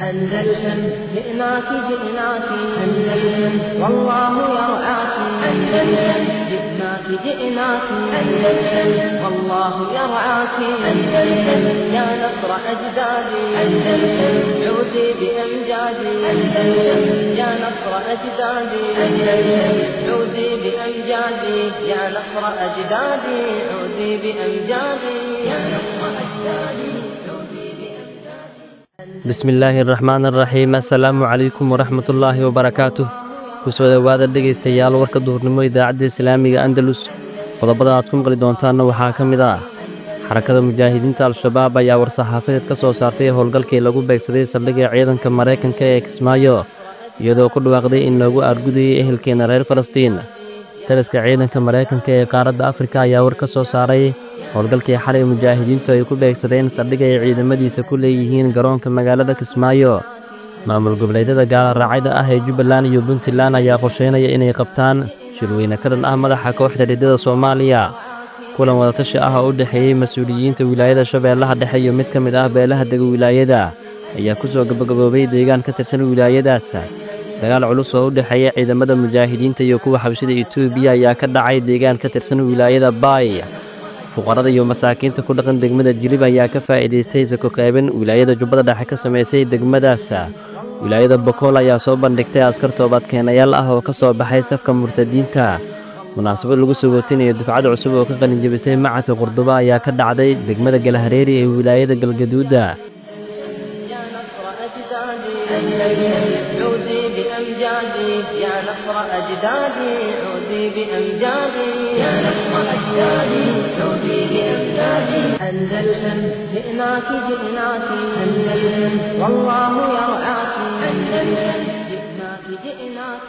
أندلسن جئناك جئناك أندلسن والله يرعاك أندلسن جئناك جئناك أندلسن والله يرعاك أندلسن يا نصر أجدادي أندلسن عودي بأمجادي أندلسن يا نصر أجدادي أندلسن عودي بأمجادي يا نصر أجدادي عودي بأمجادي يا نصر أجدادي bismillaahi araxmaan araxiim assalaamu calaykum waraxmatullaahi wabarakaatuh kusoo dhowaada dhegaystayaal warka duhurnimo idaacadda islaamiga andalus qodobada aad ku maqli doontaanna waxaa ka mid ah xarakada mujaahidiinta al-shabaab ayaa war-saxaafadeed ka soo saartay howlgalkii lagu beegsaday saldhigga ciidanka maraykanka ee kismaayo iyadoo ku dhawaaqday in loogu aargudayay ehelkeena reer falastiin taliska ciidanka maraykanka ee qaaradda afrika ayaa war ka soo saaray howlgalkii xalay mujaahidiintu ay ku beegsadeen saldhig ay ciidamadiisa ku leeyihiin garoonka magaalada kismaayo maamul goboleedyada gaala raacayda ah ee jubbaland iyo puntland ayaa qorsheynaya inay qabtaan shirweyne ka dhan ah madaxa kooxda riddada soomaaliya kulan wadatashi ah oo u dhexeeyey mas-uuliyiinta wilaayada shabeellaha dhexe iyo mid ka mid ah beelaha dega wilaayada ayaa ku soo gabagaboobay deegaan ka tirsan wilaayadaas dagaal culus oo u dhexeeya ciidamada mujaahidiinta iyo kuwa xabshida etoobiya ayaa ka dhacay deegaan ka tirsan wilaayada baay fuqarada iyo masaakiinta ku dhaqan degmada jilib ayaa ka faa'iidaystay sako qeyban wilaayada jubbada dhexe ka samaysay degmadaas wilaayada bokool ayaa soo bandhigtay askar toobadkeenayaal ah oo ka soo baxay safka murtadiinta munaasabad lagu soo gootinayo dufcad cusub oo ka qalinjabisay macadka qurdubo ayaa ka dhacday degmada galhareeri ee wilaayada galgaduuda عودي بأمجادي يا نصر أجدادي عودي بأمجادي يا نصر أجدادي عودي بأمجادي أندلسن جئناك جئناك أندلسن والله يرعاك أندلسن جئناك جئناك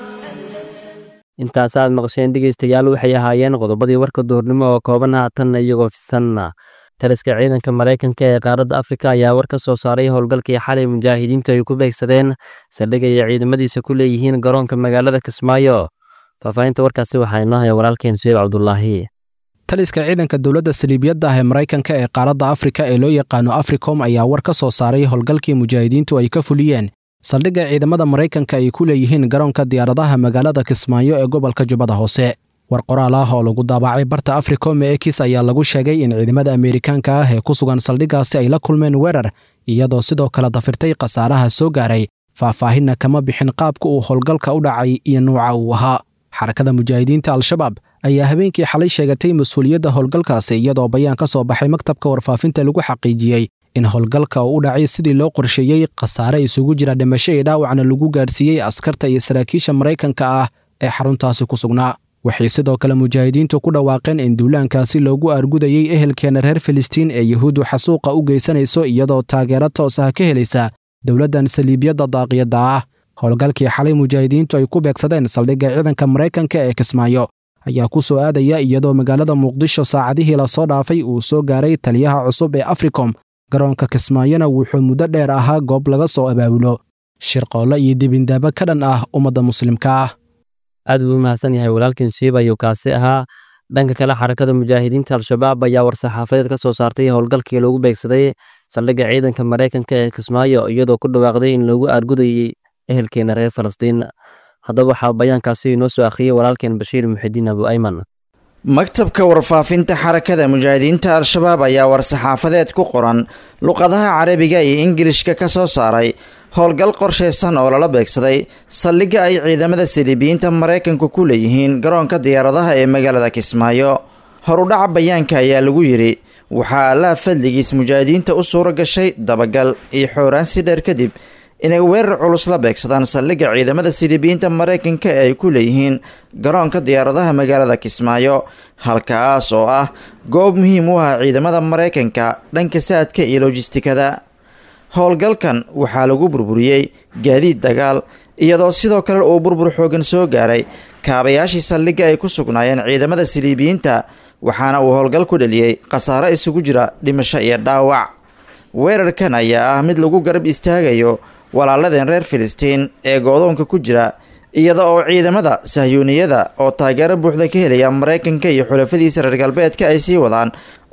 intaasaad maqsheen dhegaystayaal waxay ahaayeen qodobadii warka duhurnimo oo kooban haatanna iyagoo fisanna taliska ciidanka maraykanka ee qaaradda afrika ayaa war ka soo saaray howlgalkii xalay mujaahidiintu ay ku beegsadeen saldhig ay ciidamadiisa ku leeyihiin garoonka magaalada kismaayo faahfaahinta warkaasi waxaa inoo haya walaalkeen suheyb cabdulaahi taliska ciidanka dowladda saliibiyadda ah ee maraykanka ee qaaradda afrika ee loo yaqaano africom ayaa war ka soo saaray howlgalkii mujaahidiintu ay ka fuliyeen saldhigga ciidamada maraykanka ay ku leeyihiin garoonka diyaaradaha magaalada kismaayo ee gobolka jubbada hoose war qoraal ah oo lagu daabacay barta africom ee ekis ayaa lagu sheegay in ciidamada ameerikaanka ah ee ku sugan saldhiggaasi ay la kulmeen weerar iyadoo sidoo kale dafirtay khasaaraha soo gaaray faahfaahinna kama bixin qaabka uu howlgalka u dhacay iyo nuuca uu ahaa xarakada mujaahidiinta al-shabaab ayaa habeenkii xalay sheegatay mas-uuliyadda howlgalkaasi iyadoo bayaan ka soo baxay maktabka warfaafinta lagu xaqiijiyey in howlgalka uu u dhacay sidii loo qorsheeyey khasaare isugu jira dhimasho iyo dhaawacna lagu gaarsiiyey askarta iyo saraakiisha maraykanka ah ee xaruntaasi ku sugnaa waxay sidoo kale mujaahidiintu ku dhawaaqeen in duulaankaasi loogu aargudayey ehelkeena reer filistiin ee yuhuuddu xasuuqa u geysanayso iyadoo taageero toos ah ka helaysa dowladdan saliibiyadda daaqiyadda ah howlgalkii xalay mujaahidiintu ay ku beegsadeen saldhigga ciidanka maraykanka ee kismaayo ayaa ku soo aadaya iyadoo magaalada muqdisho saacadihii lasoo dhaafay uu soo gaaray taliyaha cusub ee africom garoonka kismaayona wuxuu muddo dheer ahaa goob laga soo abaabulo shirqoollo iyo dibindaabo ka dhan ah ummadda muslimka ah aad buu u mahadsan yahay walaalkiin suheyb ayuu kaasi ahaa dhanka kale xarakada mujaahidiinta al-shabaab ayaa war-saxaafadeed ka soo saartay howlgalkii lagu beegsaday saldhigga ciidanka maraykanka ee kismaayo iyadoo ku dhawaaqday in loogu aargudayey ehelkeena reer falastiin haddaba waxaa bayaankaasi inoo soo akhriyey walaalkeen bashiir muxidiin abu ayman maktabka warfaafinta xarakada mujaahidiinta al-shabaab ayaa war-saxaafadeed ku qoran luqadaha carabiga iyo ingilishka ka soo saaray howlgal qorshaysan oo lala beegsaday saldhigga ay ciidamada saliibiyiinta maraykanku ku leeyihiin garoonka diyaaradaha ee magaalada kismaayo horudhaca bayaanka ayaa lagu yidhi waxaa allaha fadligiis mujaahidiinta u suuro gashay dabagal iyo xooraansi dheer kadib inay weerar culus la beegsadaan saldhigga ciidamada siliibiyiinta maraykanka ee ay ku leeyihiin garoonka diyaaradaha magaalada kismaayo halkaas oo ah goob muhiim u ah ciidamada maraykanka dhanka saadka iyo lojistikada howlgalkan waxaa lagu burburiyey gaadiid dagaal iyadoo sidoo kale uu burbur xoogan soo gaaray kaabayaashii saldhigga ay ku sugnaayeen ciidamada siliibiyiinta waxaana uu howlgal ku dheliyey khasaare isugu jira dhimasho iyo dhaawac weerarkan ayaa ah mid lagu garab istaagayo walaaladeen reer filistiin ee goodoonka ku jira iyada oo ciidamada sahyuuniyada oo taageero buuxda ka helaya maraykanka iyo xulafadiisa reer galbeedka ay sii wadaan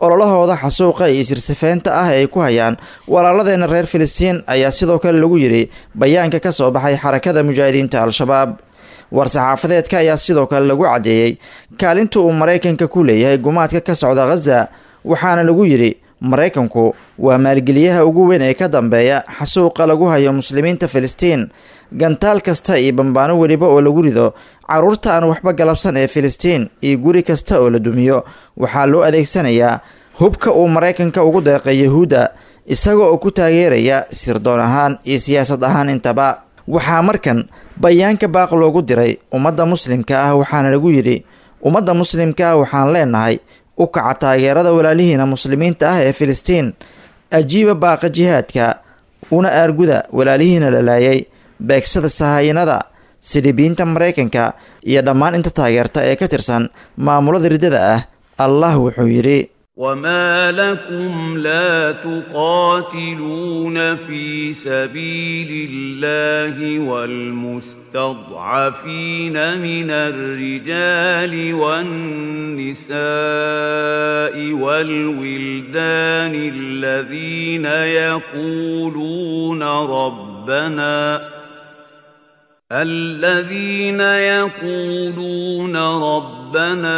ololahooda xasuuqa iyo isirsifeynta ah ee ay ku hayaan walaaladeenna reer filistiin ayaa sidoo kale lagu yidhi bayaanka ka soo baxay xarakada mujaahidiinta al-shabaab war-saxaafadeedka ayaa sidoo kale lagu caddeeyey kaalinta uu maraykanka ku leeyahay gumaadka ka socda khaza waxaana lagu yidhi maraykanku waa maalgeliyaha ugu weyn ee ka dambeeya xasuuqa lagu hayo muslimiinta filistiin gantaal kasta iyo bambaano weliba oo lagu rido carruurta aan waxba galabsan ee filistiin iyo guri kasta oo la dumiyo waxaa loo adeegsanayaa hubka uu maraykanka ugu deeqay yahuudda isaga oo ku taageeraya sirdoon ahaan iyo siyaasad ahaan intaba waxaa markan bayaanka baaq loogu diray ummadda muslimka ah waxaana lagu yidhi ummadda muslimka ah waxaan leenahay u kaca taageerada walaalihiina muslimiinta ah ee filistiin ajiiba baaqa jihaadka una aarguda walaalihiina la laayay beegsada sahayanada sidhibiinta maraykanka iyo dhammaan inta taageerta ee ka tirsan maamulada riddada ah allah wuxuu yidhi وما لكم لا تقاتلون في سبيل الله والمستضعفين من الرجال والنساء والولدان الذين يقولون ربنا الذين يقولون ربنا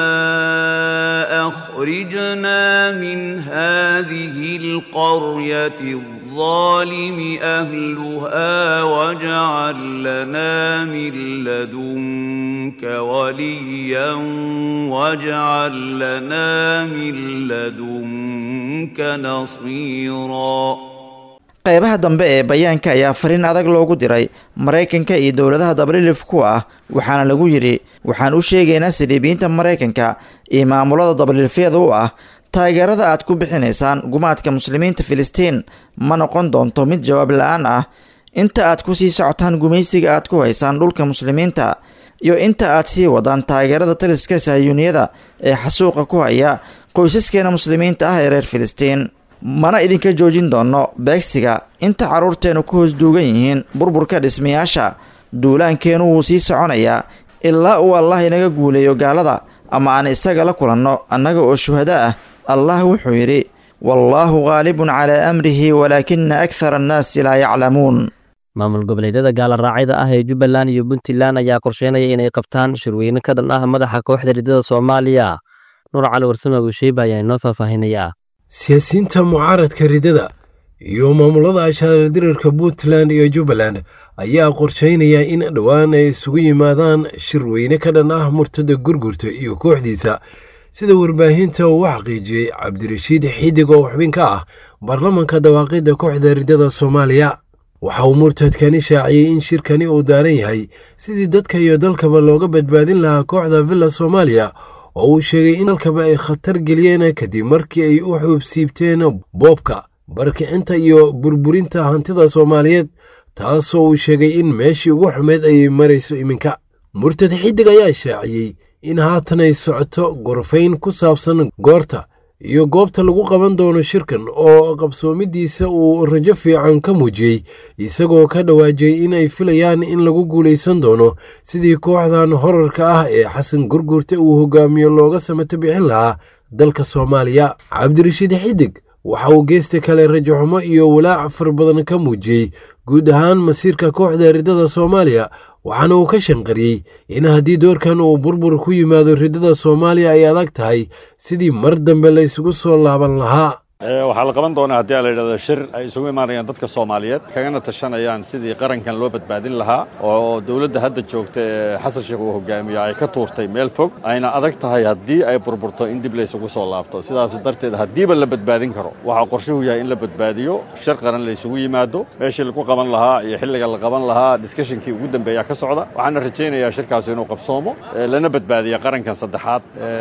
اخرجنا من هذه القريه الظالم اهلها واجعل لنا من لدنك وليا واجعل لنا من لدنك نصيرا qeybaha dambe ee bayaanka ayaa fariin adag loogu diray maraykanka iyo dowladaha dabalilif ku ah waxaana lagu yidhi waxaan u sheegaynaa sidhiibiyiinta maraykanka iyo maamulada dabalilifyada u ah taageerada aad ku bixinaysaan gumaadka muslimiinta filistiin ma noqon doonto mid jawaab la-aan ah inta aad ku sii socotaan gumaysiga aad ku haysaan dhulka muslimiinta iyo inta aad sii wadaan taageerada taliska sahyuuniyada ee xasuuqa ku haya qoysaskeena muslimiinta ah ee reer filistiin mana idinka joojin doono beegsiga inta carruurteennu ku hoos duugan yihiin burburka dhismayaasha duulaankeennu wuu sii soconayaa ilaa uu allah inaga guuleeyo gaalada ama aan isaga la kulanno annaga oo shuhado ah allah wuxuu yidhi wallaahu khaalibun calaa amrihi walaakina akhara annaasi laa yaclamuun maamul goboleedyada gaalaraacida ah ee jubbaland iyo puntland ayaa qorsheynaya inay qabtaan shirweyne ka dhan ah madaxa kooxda riddada soomaaliya nuur cali warsame abusheeba ayaa inoo faahfaahinayaa siyaasiyiinta mucaaradka riddada iyo maamulada ashaaradiriirka puntland iyo jubbaland ayaa qorsheynaya in dhowaan ay isugu yimaadaan shirweyne ka dhan ah murtada gurgurta iyo kooxdiisa sida warbaahinta uu xaqiijiyey cabdirashiid xidig oo xubin ka ah baarlamanka dawaaqidda kooxda riddada soomaaliya waxa uu murtadkani shaaciyey in shirkani uu daaran yahay sidii dadka iyo dalkaba looga badbaadin lahaa kooxda villa soomaaliya oo uu sheegay in dalkaba ay khatar geliyeen kadib markii ay u xuubsiibteen boobka barkicinta iyo burburinta hantida soomaaliyeed taasoo uu sheegay in meeshii ugu xumeyd ay marayso iminka murtad xidig ayaa shaaciyey in haatan ay socoto gorfayn ku saabsan goorta iyo goobta lagu qaban doono shirkan oo qabsoomidiisa uu rajo fiican ka muujiyey isagoo ka dhawaajiyey in ay filayaan in lagu guulaysan doono sidii kooxdan horarka ah ee xasan gurgurta uu hogaamiyo looga samato bixin lahaa dalka soomaaliya cabdirashiid xidig waxa uu geesta kale rajaxumo iyo walaac far badan ka muujiyey guud ahaan masiirka kooxda riddada soomaaliya waxaana uu ka shanqariyey in haddii doorkan uu burbur ku yimaado riddada soomaaliya ay adag tahay sidii mar dambe la isugu soo laaban lahaa waxaa la qaban doonaa haddii la yidhahdo shir ay isugu imaanayaan dadka soomaaliyeed kagana tashanayaan sidii qarankan loo badbaadin lahaa oo dowladda hadda joogta ee xasan sheekh uu hogaamiyo ay ka tuurtay meel fog ayna adag tahay haddii ay burburto in dib laysugu soo laabto sidaas darteed haddiiba la badbaadin karo waxaa qorshuhu yahay in la badbaadiyo shir qaran laysugu yimaado meeshii lagu qaban lahaa iyo xilliga la qaban lahaa diskashinkii ugu dambeeya ka socda waxaana rajaynayaa shirkaasi inuu qabsoomo lana badbaadiyo qarankan saddexaad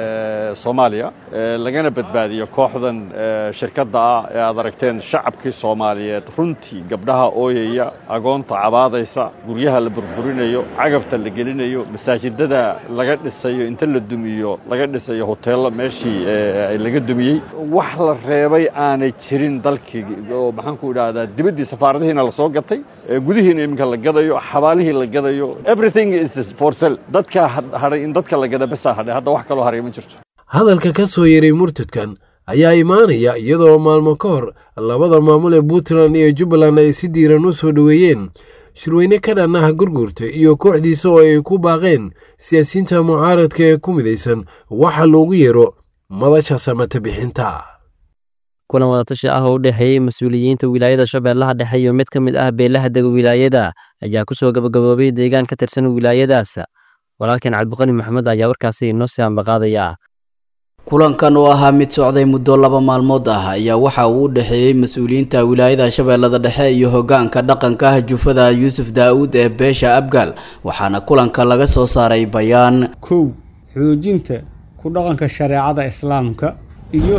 ee soomaaliya lagana badbaadiyo kooxdan shirkadda ah ee aad aragteen shacabkii soomaaliyeed runtii gabdhaha ooyaya agoonta cabaadaysa guryaha la burburinayo cagafta la gelinayo masaajidada laga dhisayo inta la dumiyo laga dhisayo hoteello meeshii laga dumiyey wax la reebay aanay jirin dalkii oo maxaan ku idhaahdaa dibaddii safaaradihiina lasoo gatay gudihiina iminka la gadayo xabaalihii la gadayo everything is for sell dadka hadhay in dadka la gada basaa hadhay hadda wax kaloo haray ma jirto hadalka ka soo yeray murtadkan ayaa imaanaya iyadoo maalmo ka hor labada maamul ee puntland iyo jubbaland ay si diiran u soo dhoweeyeen shirweyne ka dhan ah gurgurta iyo kooxdiisa oo ay ku baaqeen siyaasiyiinta mucaaradka ee ku midaysan waxa loogu yeero madasha samata bixinta kulan wadatashi ah oo u dhexeeyey mas-uuliyiinta wilaayada shabeellaha dhexe iyo mid ka mid ah beelaha dega wilaayada ayaa ku soo gabagaboobay deegaan ka tirsan wilaayadaas walaalkan cabdiqani maxamed ayaa warkaasi inoo sii ambaqaadaya kulankan oo ahaa mid socday muddo laba maalmood ah ayaa waxa uu u dhexeeyey mas-uuliyiinta wilaayada shabeellada dhexe iyo hogaanka dhaqanka ah jufada yuusuf daa'uud ee beesha abgaal waxaana kulanka laga soo saaray bayaan kow xoojinta ku dhaqanka shareecada islaamka iyo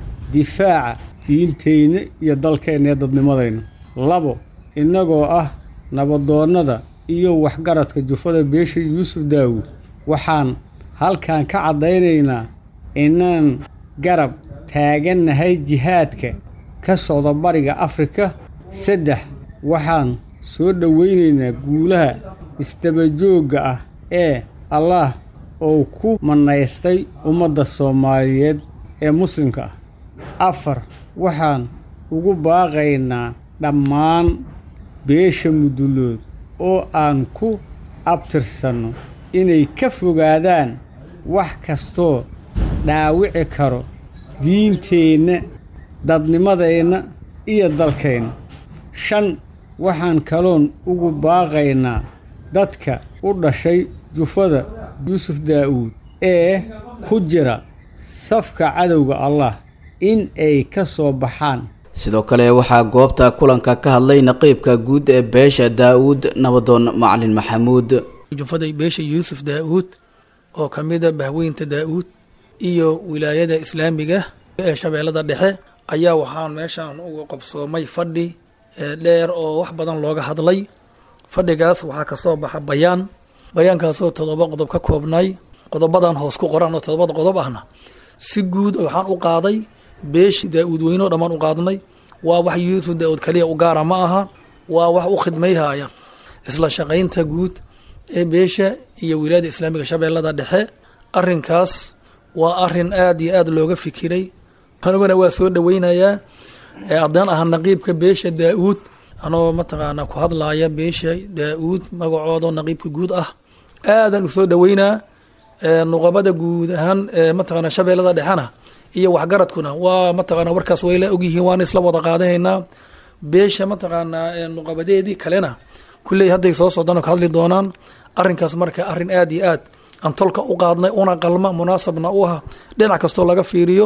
difaaca diinteyna iyo dalkeenna ee dadnimadayna labo innagoo ah nabadoonnada iyo waxgaradka jufada beesha yuusuf daawuud waxaan halkan ka caddaynaynaa inaan garab taagannahay jihaadka ka socda bariga afrika saddex waxaan soo dhowaynaynaa guulaha isdabajoogga ah ee allaah oo ku mannaystay ummadda soomaaliyeed ee muslimka ah afar waxaan ugu baaqaynaa dhammaan beesha mudulood oo aan ku abtirsanno inay ka fogaadaan wax kastoo dhaawici karo diinteenna dadnimadeenna iyo dalkeenna shan waxaan kaloon ugu baaqaynaa dadka u dhashay jufada yuusuf daa'uud ee ku jira safka cadowga allah in ay ka soo baxaan sidoo kale waxaa goobta kulanka ka hadlay naqiibka guud ee beesha daa'uud nabadoon macalin maxamuud jufada beesha yuusuf daa'uud oo ka mida bahweynta daa'uud iyo wilaayada islaamiga ee shabeellada dhexe ayaa waxaan meeshaan uga qabsoomay fadhi dheer oo wax badan looga hadlay fadhigaas waxaa kasoo baxa bayaan bayaankaasoo todoba qodob ka koobnay qodobadan hoos ku qoran oo todobada qodob ahna si guud waxaan u qaaday beeshi daa-uud weynoo dhammaan u qaadnay waa wax yuusuf daa-uud kaliya u gaara ma aha waa wax u khidmayhaya isla shaqaynta guud ee beesha iyo wilaayada islaamiga shabeellada dhexe arinkaas waa arin aad iyo aad looga fikiray aniguna waa soo dhaweynayaa haddaan aha naqiibka beesha daa-uud anoo mataqaana ku hadlaaya beesha daa-uud magacoodo naqiibka guud ah aadaan usoo dhaweynaa nuqabada guud ahaan mataqaana shabeellada dhexena iyo waxgaradkuna waa mataqaana warkaas wayla ogyihiin waana isla wada qaadahaynaa beesha mataqaanaa nuqabadeedii kalena kulley hadday soo socdaan oo ka hadli doonaan arinkaas marka arin aad iyo aad aan tolka u qaadnay una qalma munaasabna u ah dhinac kastoo laga fiiriyo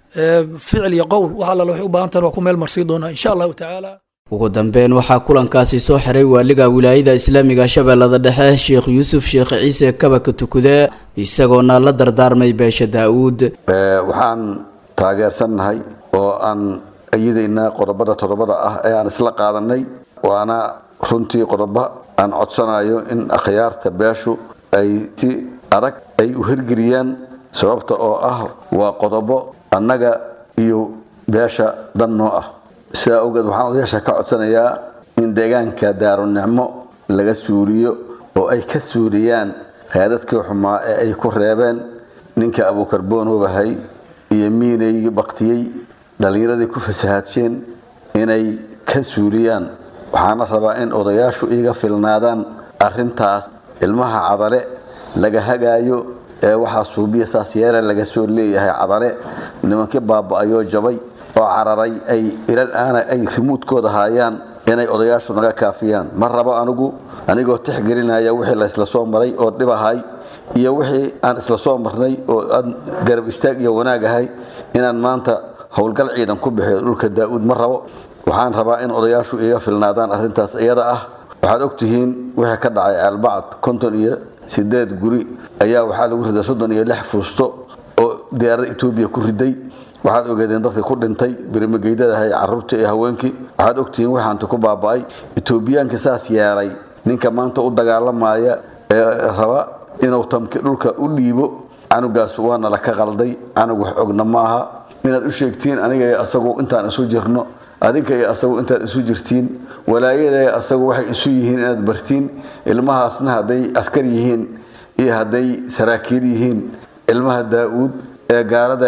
ficil iyo qowl wax alla waxay u baahan tahan waa ku meel marsii doonaa insha allahu tacaala ugu dambeyn waxaa kulankaasi soo xiray waaliga wilaayada islaamiga shabeellada dhexe sheekh yuusuf sheekh ciise kabaka tukude isagoona la dardaarmay beesha daa-uud waxaan taageersannahay oo aan ayadaynaa qodobada todobada ah ee aan isla qaadanay waana runtii qodobo aan codsanayo in akhyaarta beeshu ay si adag ay u hirgeliyaan sababta oo ah waa qodobo annaga iyo beesha dan noo ah sidaa awgeed waxaan odayaasha ka codsanayaa in deegaanka daarunicmo laga suuliyo oo ay ka suuliyaan raadadkii xumaa ee ay ku reebeen ninka abuukarboon wabahay iyo miinay baktiyey dhallinyaradii ku fasahaadsheen inay ka suuliyaan waxaana rabaa in odayaashu iiga filnaadaan arintaas ilmaha cadale laga hagaayo ee waxaa suubiya saas yeele laga soo leeyahay cadale nimankii baaba-ayoo jabay oo cararay ay ilal aana ay rimuudkooda haayaan inay odayaashu naga kaafiyaan ma rabo anigu anigoo tixgelinaya wixii la isla soo maray oo dhibahay iyo wixii aan isla soo marnay oo aan garab istaag iyo wanaag ahay inaan maanta howlgal ciidan ku bixiyo dhulka daa-uud ma rabo waxaan rabaa in odayaashu iga filnaadaan arrintaas iyada ah waxaad ogtihiin wixii ka dhacay aalbacad konton iyo sideed guri ayaa waxaa lagu riday soddon iyo lix fuusto oo diyaarada etoobiya ku riday waxaad ogeedeen dadka ku dhintay birimageydadahay caruurtii iyo haweenkii waxaad ogtihiin waxaanta ku baaba-ay etoobiyaanka saas yeelay ninka maanta u dagaalamaya ee raba inuu tamki dhulka u dhiibo canugaas waana la ka qalday canug wax ogna maaha inaad u sheegtiin aniga iyo asagu intaan isu jirno adinka iyo asagu intaad isu jirtiin walaayada asagu waxay isu yihiin inaad bartiin ilmahaasna hadday askar yihiin iyo hadday saraakiil yihiin ilmaha daa-uud ee gaalada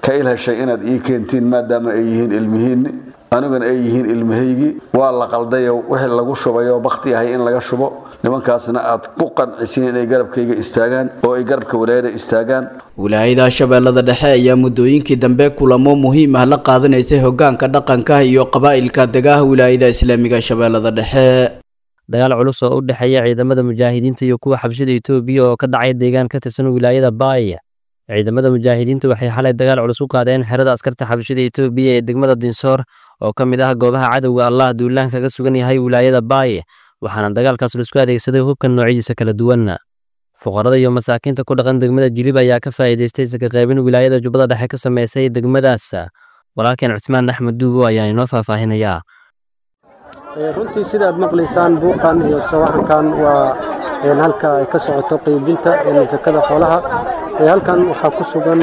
ka ilheshay inaad ii keentiin maadaama ay yihiin ilmihiinni aniguna ay yihiin ilmahaygii waa la qaldayo wixii lagu shubayo bakti ahay in laga shubo nimankaasna aad ku qancisiin inay garabkayga istaagaan oo ay garabka walaayada istaagaan wilaayada shabeellada dhexe ayaa muddooyinkii dambe kulamo muhiim ah la qaadanaysay hogaanka dhaqanka iyo qabaa'ilka degaha wilaayada islaamiga shabeellada dhexe dagaal culus oo u dhexeeya ciidamada mujaahidiinta iyo kuwa xabshida etoobiya oo ka dhacay deegaan ka tirsan wilaayada baaya ciidamada mujaahidiinta waxay xalay dagaal culus u qaadeen xerada askarta xabshida etoobiya ee degmada dinsoor oo ka mid ah goobaha cadowga allah duulaan kaga sugan yahay wilaayada baaya waxaana dagaalkaas laisku adeegsaday hubka noocyadiisa kala duwan fuqarada iyo masaakiinta ku dhaqan degmada jilib ayaa ka faa'iidaystay saka qaybin wilaayada jubbada dhexe ka sameysay degmadaas walaalkeen cusmaan axmed duubo ayaa inoo faahfaahinayaa runtii sidaad maqlaysaan buuqan iyo sawaxankan waa halka ay ka socoto qaybinta sakada xoolaha halkan waxaa ku sugan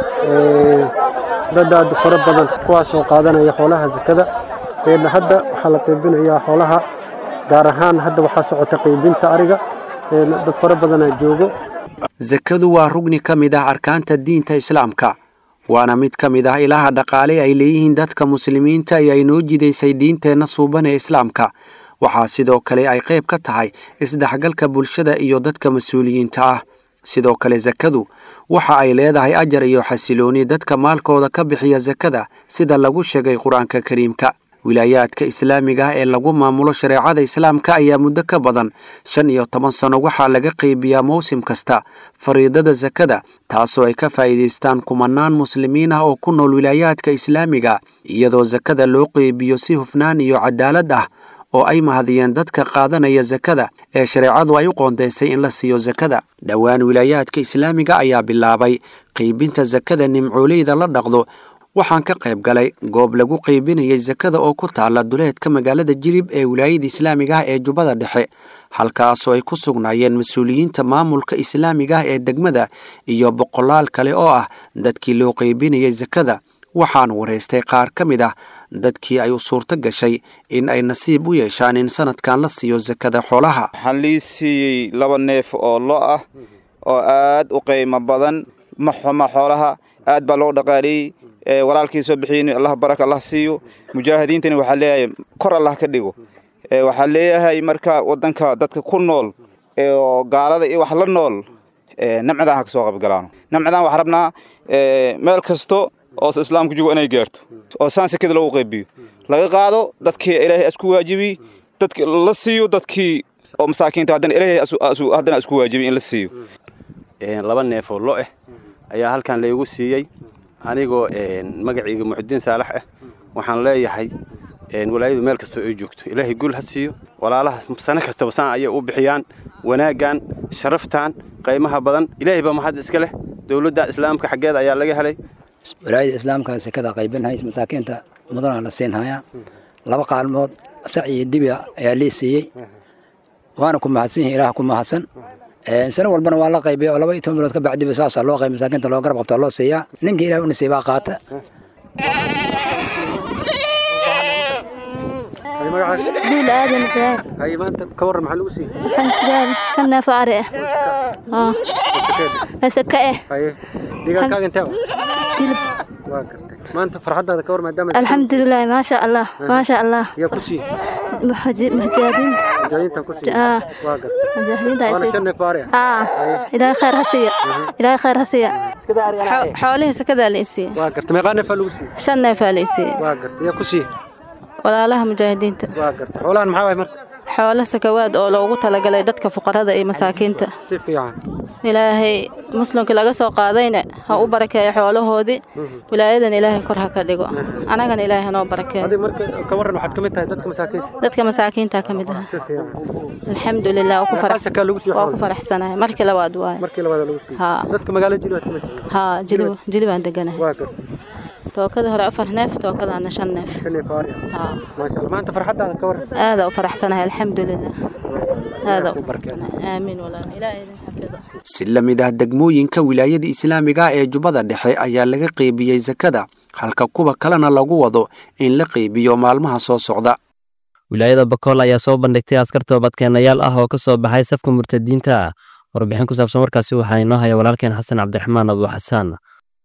dad aad fara badan kuwaasoo qaadanaya xoolaha sakada hadda waxaa la qaybinayaa xoolaha gaar ahaan hadda waxaa socota qaybinta ariga dad fara badanaa joogo sakadu waa rugni ka mid ah arkaanta diinta islaamka waana mid ka mid ah ilaha dhaqaale ay leeyihiin dadka muslimiinta ee ay noo jidaysay diinteenna suuban ee islaamka waxaa sidoo kale ay qayb ka tahay isdhexgalka bulshada iyo dadka mas-uuliyiinta ah sidoo kale sakadu waxa ay leedahay ajar iyo xasilooni dadka maalkooda ka bixiya sakada sida lagu sheegay qur-aanka kariimka wilaayaadka islaamiga ah ee lagu maamulo shareecada islaamka ayaa muddo ka badan shan iyo toban sano waxaa laga qaybiyaa mawsim kasta fariidada sakada taasoo ay ka faa'iidaystaan kumanaan muslimiin ah oo ku nool wilaayaadka islaamiga iyadoo sakada loo qeybiyo si hufnaan iyo cadaalad ah oo ay mahadiyeen dadka qaadanaya sakada ee shareecadu ay u qoondaysay in la siiyo sakada dhowaan wilaayaadka islaamiga ayaa bilaabay qeybinta sakada nimcooleyda la dhaqdo waxaan ka qayb galay goob lagu qaybinayay sakada oo ku taala duleedka magaalada jilib ee wilaayada islaamiga ah ee jubbada dhexe halkaasoo ay ku sugnaayeen mas-uuliyiinta maamulka islaamiga ah ee degmada iyo boqolaal kale oo ah dadkii loo qaybinayay sakada waxaan waraystay qaar ka mid ah dadkii ay u suurto gashay in ay nasiib u yeeshaan in sanadkan la siiyo sakada xoolaha waxaan lii siiyey laba neef oo lo ah oo aad u qiimo badan ma xuma xoolaha aad baa loo dhaqaaleeyey walaalkii soo bixiyin allah baraka allah siiyo mujaahidiintani waxaa leeyahay kor allah ka dhigo waxaa leeyahay marka wadanka dadka ku nool oo gaalada iyo wax la nool namcadaan ha ka soo qaybgalaano namcadaan waxaa rabnaa meel kasto oo islaamku jogo inay gaarto oo saan sekada loogu qaybiyo laga qaado dadkii ilaahay isku waajibiy dadki la siiyo dadkii oo masaakiinta haddana ilaahay haddana isku waajibiy in la siiyo laba neef oo lo ah ayaa halkan laygu siiyey anigoo magacayga muxudiin saalax ah waxaan leeyahay walaayadu meel kastoo ay joogto ilaahay gul ha siiyo walaalaha sano kastaba saan ayay u bixiyaan wanaaggan sharaftan qaymaha badan ilaahay baa maxad iska leh dowladda islaamka xaggeeda ayaa laga helay walaayada islaamka sekada qaybinhays masaakiinta mudana la siinhayaa laba qaalmood sac iyo dibi ayaa lii siiyey waana ku mahadsan yihin ilaah ku mahadsan sano walbana waa la qaybiya oo laba iyo toban bilood ka bacdiba saasaa loo qayb masaakiinta loo garab qabtaa loo siiyaa ninka ilaah u nasiibaa qaata duul aadan ibraahim hay maanta ka warran maxaa lagu siiyey waxaan jiraa shan neef oo ari ah asaka eh haye deegaankaaga intee dilib waa gartay maanta farxaddaada ka war maadaama alxamdulilah maasha allah maasha allah yaa ku siiyey mujaahidiinta mujaahidiinta ku siiyey waa gartay mujaahidiinta waana shan neef oo ari ah aa ilaahay khayr ha siiya ilaahay khayr ha siiya xoolihii sakadaa la isiiyey waa gartay meeqaa neefaa lagu siiyey shan neefaa la isiiyey waa gartay yaa ku siiyey walaalaha mujaahidiinta waa gartay xoolahan maxaa waay marka xoolo sakawaad oo loogu talagalay dadka fuqarada iyo masaakiinta si fiican ilaahay muslimkii laga soo qaadayna ha u barakeeyo xoolahoodii wilaayadan ilaahay kor ha ka dhigo anagana ilaahay hanoo barakeeyo adiga marka ka warran waxaad ka mid tahay dadka masaakiinta dadka masaakiinta ka mid ah si fiican alxamdulilah waa ku farax sakaa lagu siiyey waa ku faraxsanahay markii labaad waaye markii labaad lagu siiyey haa dadka magaalada jilib aad ka mid tahay haa jilib jilib aan deganahay waa gartay tookada hore afar neef tookadaana shan neef shan neef oo ari ah haa maasha allah maanta farxaddaada ka warran aada u faraxsanahay alxamdulilah aada u faraxsanahay aamiin walaal ilaahay idin xafido si la mid ah degmooyinka wilaayada islaamiga ee jubbada dhexe ayaa laga qeybiyey sakada halka kuwa kalena lagu wado in la qeybiyo maalmaha soo socda wilaayada bakool ayaa soo bandhigtay askar toobadkeenayaal ah oo ka soo baxay safka murtadiinta ah warbixin ku saabsan warkaasi waxaa inoo haya walaalkeen xasan cabdiraxmaan abu xasaan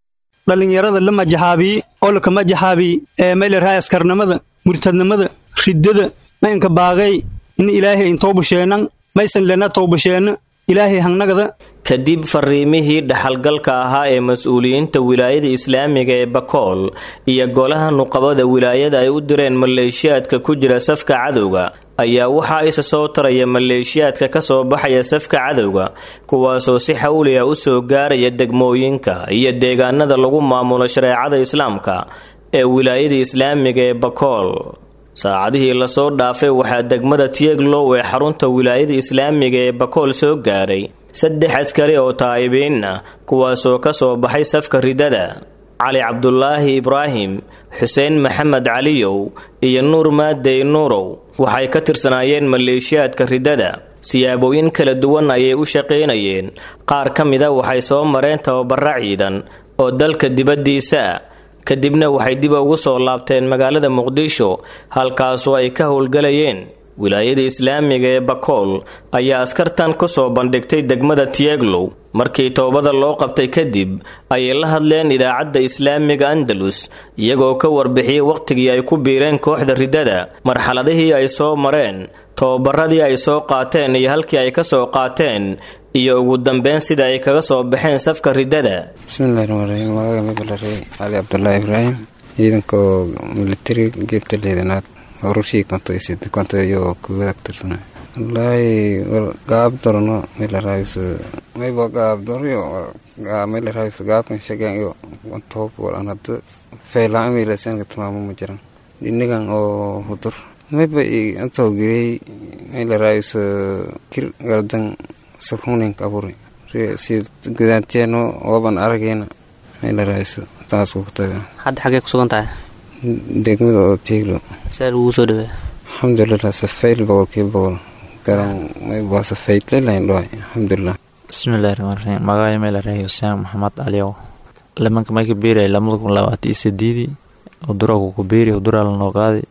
dhallinyarada la majaxaabiyi oo laka majaxaabiyi ee maylarhaa askarnimada murtadnimada riddada maynka baaqay in ilaahay intowbasheenan maysan lena towbasheena ilaahay hangnagada kadib fariimihii dhaxalgalka ahaa ee mas-uuliyiinta wilaayada islaamiga ee bakool iyo golaha nuqabada wilaayada ay u direen maleeshiyaadka ku jira safka cadowga ayaa waxaa isa soo taraya maleeshiyaadka ka soo baxaya safka cadowga kuwaasoo si xawli ah u soo gaaraya degmooyinka iyo deegaanada lagu maamulo shareecada islaamka ee wilaayada islaamiga ee bakool saacadihii lasoo dhaafay waxaa degmada tieglow ee xarunta wilaayada islaamiga ee bakool soo gaaray saddex askari oo taa'ibiin ah kuwaasoo ka soo baxay safka ridada cali cabdulaahi ibraahim xuseen maxamed caliyow iyo nuur maadey nuurow waxay ka tirsanaayeen maleeshiyaadka ridada siyaabooyin kala duwan ayay u shaqaynayeen qaar ka mida waxay soo mareen tababara ciidan oo dalka dibaddiisa ah kadibna waxay dib ugu soo laabteen magaalada muqdisho halkaasoo ay ka howlgalayeen wilaayada islaamiga ee bakool ayaa askartan ku soo bandhigtay degmada tieglow markii toobada loo qabtay kadib ayay la hadleen idaacadda islaamiga andalus iyagoo ka warbixiyey wakhtigii ay ku biireen kooxda riddada marxaladihii ay soo mareen tobabaradii ay soo qaateen iyo halkii ay ka soo qaateen iyo ugu dambeyn sida ay kaga soo baxeen safka riddada bismillahi raxmaan raxiim magaca mabalare cali cabdulaahi ibraahim ciidankaoo militari geebta leedanaad horushii konto konto iyo kuwada ka tirsana wallaahi gaab dorno melaraayiso mayba gaab doryo melaraayiso gaabkan shagan iyo toob walan hadda feelaan meelasanka tamaamo ma jiran dhinigan oo hudur mayba antoo girey melaraayiso kir galdan sakunin kaburi si gudaanteeno ooban arageyna melaraayiso taas ku taga hadda xaggee ku sugan tahay degmada oo tiiglo see lagugu soo dhawey alxamdulilah safayl boqolkiiba boqol garan waa safayl lelayn dhoay alxamdulilah bismillahi raxmaan raxiim magacay meelarahay xuseen maxamed aliyow lamanka mayka biiray lamada kun labaatan iyo sideedii uduraku ku biiri uduraa lanoo qaadi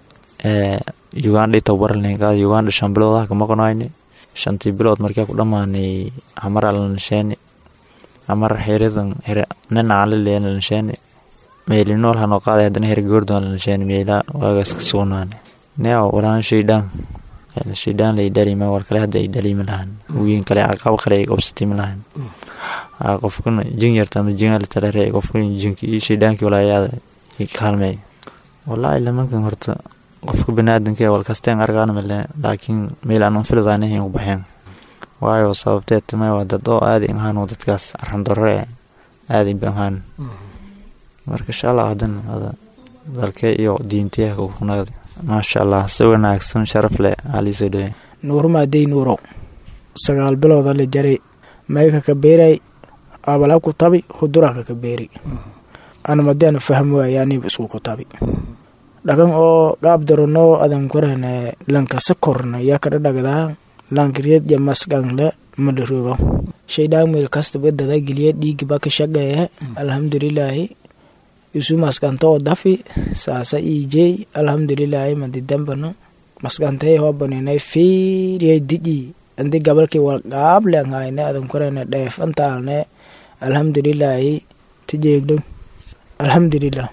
ugandha tababaralnay qaadi ugandha shan bilood ah kama qonayni shantii bilood markaa ku dhammaanay hamara lanasheeni hamar xiridan nina alilena lanasheeni meelinool hanoo qaaday haddana her goordon lanasheeni meela waagaas ka sugnaani neo walaan shaydaan shaydaan lay dhalima war kale hadda ay dhalima lahan wiin kale aqab kale ay qabsatimi lahan qofkuna jin yarta ama jingal talare qofkuna jinki iyo shaydaankii walaayaada kaalmeey wallaahi lamankan horta qofka baniaadanka wal kasteen argaan male laakiin meel aan filadaanahin u baxeen waayo sababteed timay waa dad oo aadi ahaan dadkaas arandaro aadi ahaan marka insha allah hadan dalkee iyo diintiyaha kunagad maasha allah si wanaagsan sharaf leh aliisoo dhawe nuurmaadey nuurow sagaal bilooda la jaray mayka ka beeray abala ku tabi huduraka ka beeri anamadeena fahm waayaaniba isku ku tabi dhagan oo gaab darono adan korane lankasa korna yaa kada dhagdaa lankiriyad jamasgangle madharogo shaydaan meel kastaba dada geliya dhiigiba ka shaqeeye alxamdulilaahi isu maskanta oo dafi saasa iijey alxamdulilaahi madidambano maskantay hobanenay fiiriyay diji andi gabalkii wal gaablenhayne adan korane dheef antaalne alxamdulilaahi tijeegdo alxamdulilah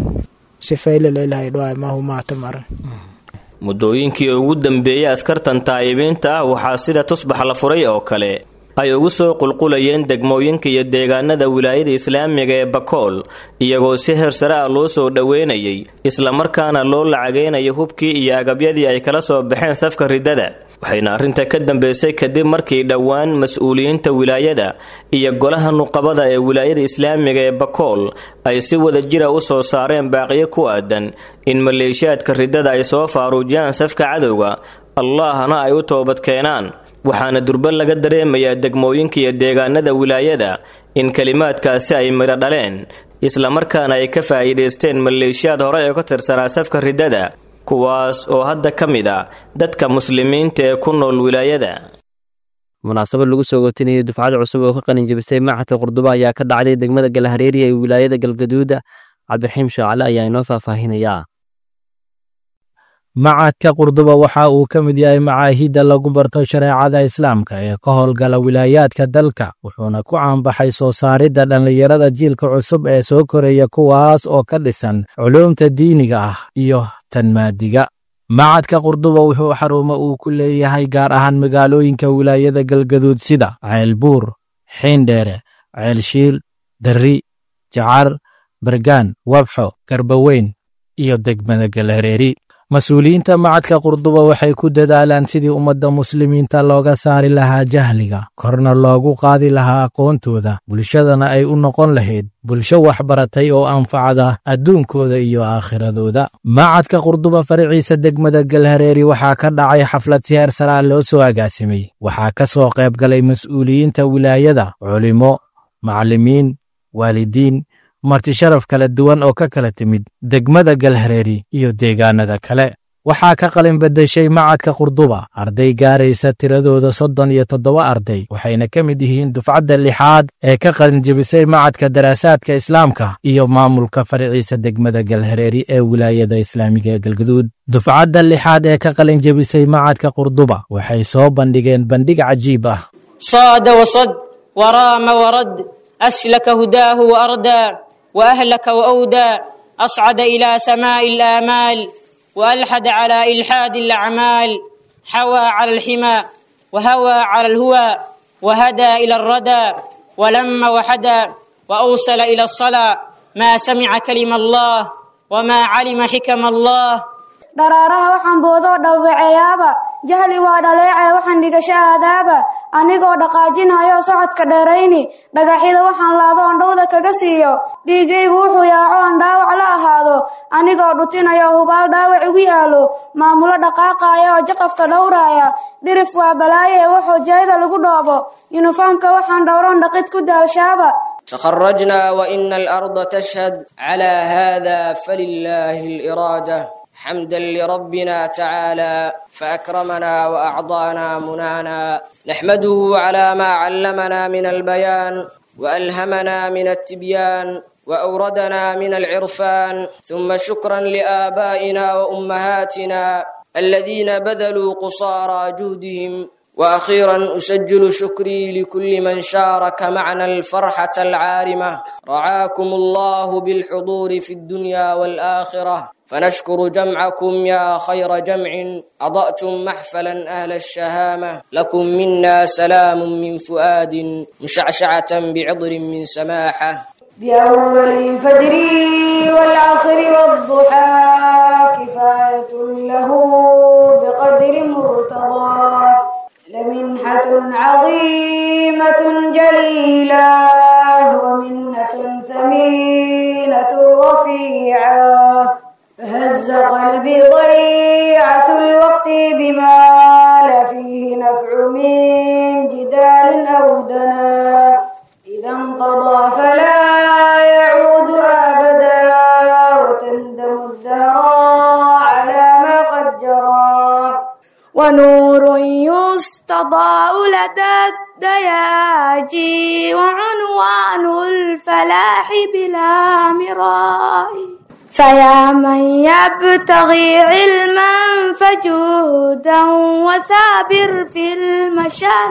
muddooyinkii ugu dambeeyey askartan taa'ibiinta ah waxaa sida tusbax la furay oo kale ay ugu soo qulqulayeen degmooyinka iyo deegaanada wilaayada islaamiga ee bakool iyagoo si heer sare ah loo soo dhoweynayay islamarkaana loo lacagaynayo hubkii iyo agabyadii ay kala soo baxeen safka riddada waxayna arrinta ka dambeysay kadib markii dhowaan mas-uuliyiinta wilaayada iyo golaha nuqabada ee wilaayada islaamiga ee bakool ay si wada jira u soo saareen baaqiyo ku aadan in maleeshiyaadka riddada ay soo faaruujiyaan safka cadowga allahna ay u toobad keenaan waxaana durba laga dareemayaa degmooyinka iyo deegaanada wilaayada in kelimaadkaasi ay midho dhaleen islamarkaana ay ka faa'iidaysteen maleeshiyaad hore ee ka tirsanaa safka riddada kuwaas oo hadda ka mid a dadka muslimiinta ee ku nool wilaayada munaasabad lagu soo gotinayay dufcad cusub oo ka qalinjabisay maaxadka qurduba ayaa ka dhacday degmada galahareeriya ee wilaayada galgaduuda cabdiraxiim shaacale ayaa inoo faahfaahinayaa macadka qurduba waxa uu ka mid yahay macaahidda lagu barto shareecada islaamka ee ka howlgala wilaayaadka dalka wuxuuna ku caanbaxay soo saaridda dhallinyarada jiilka cusub ee soo koraya kuwaas oo ka dhisan culuumta diiniga ah iyo tan maadiga macadka qurduba wuxuu xarumo uu ku leeyahay gaar ahaan magaalooyinka wilaayada galgaduud sida ceelbuur xiindheere ceelshiil darri jacar bargaan wabxo garbaweyn iyo degmada galhareeri mas-uuliyiinta macadka qurduba waxay ku dadaalaan sidii ummadda muslimiinta looga saari lahaa jahliga korna loogu qaadi lahaa aqoontooda bulshadana ay u noqon lahayd bulsho waxbaratay oo anfacda adduunkooda iyo aakhiradooda macadka qurduba faraciisa degmada galhareeri waxaa ka dhacay xaflad si heer saraa loo soo agaasimay waxaa ka soo qayb galay mas-uuliyiinta wilaayada culimo macallimiin waalidiin marti sharaf kala duwan oo ka kala timid degmada galhareeri iyo deegaanada kale waxaa ka qalin beddeshay macadka qurduba arday gaaraysa tiradooda soddon iyo toddoba arday waxayna ka mid yihiin dufcadda lixaad ee ka qalin jebisay macadka daraasaadka islaamka iyo maamulka faraciisa degmada galhareeri ee wilaayada islaamiga ee galgaduud dufcadda lixaad ee ka qalin jebisay macadka qurduba waxay soo bandhigeen bandhig cajiib ah صاد وصد ورام ورد أسلك هداه وأردى وأهلك وأودى أصعد إلى سماء الآمال وألحد على إلحاد الأعمال حوى على الحمى وهوى على الهوى وهدى إلى الردى ولم وحدى وأوصل إلى الصلاة ما سمع كلم الله وما علم حكم الله dharaaraha waxaan boodoo dhawbaceeyaaba jahli waa dhaleecee waxaan dhigasho aadaaba anigoo dhaqaajinhayo socodka dheerayni dhagaxyada waxaan laado on dhowda kaga siiyo dhiigaygu wuxuu yaaco on dhaawac la ahaado anigoo dhutinayo hubaal dhaawac igu yaalo maamulo dhaqaaqaaya oo jaqafta dhowraaya dhirif waa balaaye wuxuu jeeda lagu dhoobo yuniformka waxaan dhowroon dhaqid ku daalshaaba تخرجنا وإن الأرض تشهد على هذا فلله الإرادة حمدا لربنا تعالى فأكرمنا وأعطانا منانا نحمده على ما علمنا من البيان وألهمنا من التبيان وأوردنا من العرفان ثم شكرا لآبائنا وأمهاتنا الذين بذلوا قصارى جهدهم واخيرا اسجل شكري لكل من شارك معنا الفرحه العارمه رعاكم الله بالحضور في الدنيا والاخره فنشكر جمعكم يا خير جمع اضاتم محفلا اهل الشهامه لكم منا سلام من فؤاد مشعشعه بعطر من سماحه بأول الفجر والعصر والضحى كفاية له بقدر مرتضى لمنحة عظيمة جليلة ومنة ثمينة رفيعة فهز قلبي ضيعة الوقت بما لا فيه نفع من جدال أو دنا إذا انقضى فلا يعود أبدا وتندم الدهر على ما قد جرى ونور يستضاء لدى الدياجي وعنوان الفلاح بلا مراء فيا من يبتغي علما فجودا وثابر في المشاء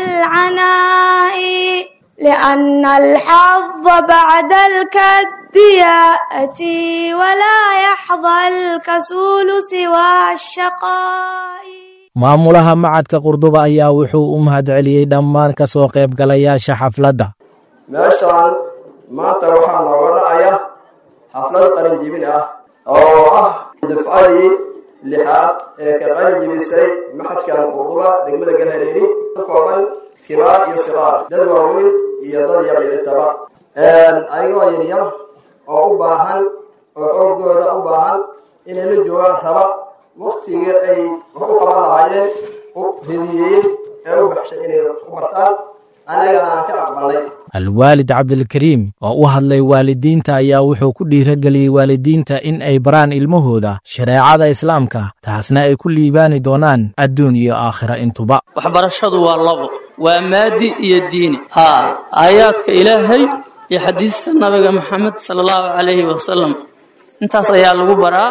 والعناء لأن الحظ بعد الكد يأتي ولا يحظى الكسول سوى الشقاء maamulaha macadka qurduba ayaa wuxuu u mahadceliyey dhammaan ka soo qaybgalayaasha xafladda meeshaan maanta waxaa nooga dhacaya xaflad qalinjibin ah oo ah dufcadii lixaad ee ka qalinjibisay maxadkan qurduba degmada galhareeri ka kooban kibaar iyo siqaar dad waaweyn iyo dad yar intaba ayagoo yaryar oo u baahan oo xoogooda u baahan inay la joogaan raba waktigii ay wax u qaban lahaayeen u ridiyeen ee u baxshay inay u bartaan annagana aan ka aqbalnay alwaalid cabdilkariim oo u hadlay waalidiinta ayaa wuxuu ku dhiirageliyey waalidiinta in ay baraan ilmahooda shareecada islaamka taasna ay ku liibaani doonaan adduun iyo aakhira intuba waxbarashadu waa labo waa maadi iyo diini haa aayaadka ilaahay iyo xadiista nabiga maxamed sala allahu calayhi wasalam intaas ayaa lagu baraa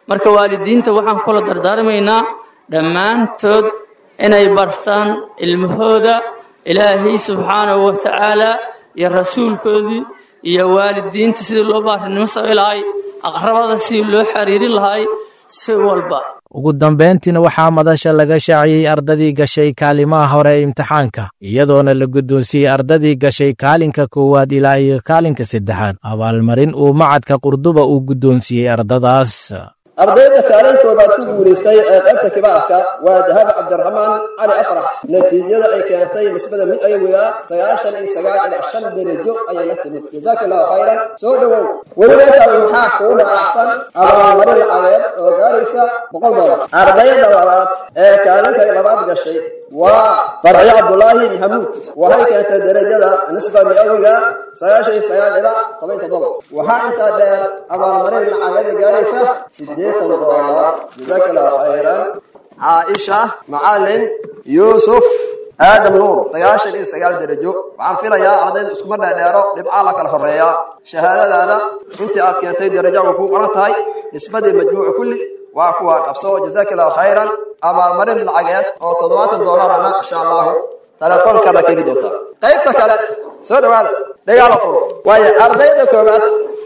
marka waalidiinta waxaan kula dardaarmaynaa dhammaantood inay bartaan ilmahooda ilaahay subxaanahu wa tacaala iyo rasuulkoodii iyo waalidiinta sidii loo baarinimo samayn lahay aqrabada sidii loo xiriirin lahay si walba ugu dambayntiina waxaa madasha laga shaaciyey ardadii gashay kaalimaha hore ee imtixaanka iyadoona la guddoonsiiyey ardadii gashay kaalinka koowaad ilaa iyo kaalinka saddexaad abaalmarin uu macadka qurduba uu guddoonsiiyey ardadaas ardayda kaalin koobaad ku guulaystay ee qaybta kibaarka waa dahaba cabdiraxmaan cali afrax natiijada ay keentay nisbada mid ayawiga sagaashan iyo sagaal ilaa shan darajo ayay la timid jazaaka allahu khayran soo dhowow weliba intaas maxaa kuu dhaacsan abaalmarin lacageed oo gaaraysa boqol doolar ardayda labaad ee kaalinka labaad gashay waa farciyo cabdulaahi maxamuud waxay keentay darajada nisba miawiga sagaashan iyo sagaal ilaa toban toddoba waxaa intaa dheer abaalmarin lacageeda gaaraysa sideetan doolar jazaaka allahu khayran caaisha macalin yuusuf aadam nuur sagaashan iyo sagaal darajo waxaan filayaa ardayda iskuma dheerdheero dhibcaa la kala horeeyaa shahaadadaada intii aad keentay darajo way kuu qoran tahay nisbadii majmuuca kulli waa kuwa qabso jazaaka allahu khayran abaalmarin lacageed oo toddobaatan doolarana insha allahu telefoonkaada ka heli doontaa qaybta kale soo dhawaada dhagaala furo waayo ardayda koobaad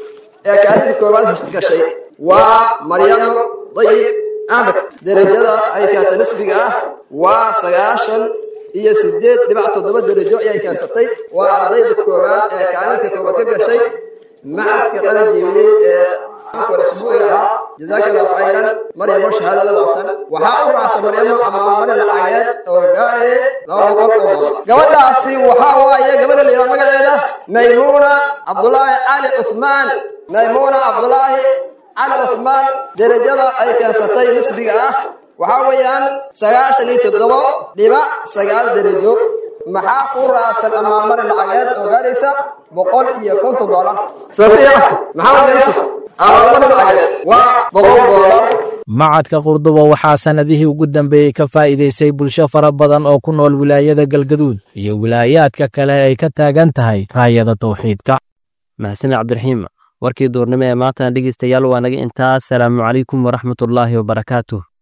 ee kaalinta koobaad gashay waa maryamo dayib axmed derajada ay keentay nisbiga ah waa sagaashan iyo sideed dhibac toddoba darajo ayay keensatay waa ardayda koobaad ee kaalinta koobaad ka gashay macadka qalin jiibiyey ee isbuuciga ahaa jazaaka allahu khayran maryamo shahaadada waatan waxaa u raacsan maryamo amaamarin lacageed oo gaarayay laba boqol oo doolar gabadhaasi waxaa waaye gabadha layidhaha magaceeda maymuuna cabdulaahi cali cuthmaan maymuuna cabdulaahi cali cuthmaan derajada ay keensatay nisbiga ah waxaa weeyaan sagaashan iyo toddobo dhibac sagaal derajo maxaa ku raacsan amaamarin lacageed oo gaaraysa boqol iyo konton doolar safiya maxamed yuusuf amaamarin lacageed waa boqol doolar macadka qurduba waxaa sannadihii ugu dambeeyey ka faa'iidaysay bulsho fara badan oo ku nool wilaayada galgaduud iyo wilaayaadka kale ay ka taagan tahay raayada tawxiidka mahadsanid cabdiraxiim warkii duurnimo ee maantana dhegeystayaal waa naga intaas salaamu calaykum waraxmatullaahi wabarakaatuh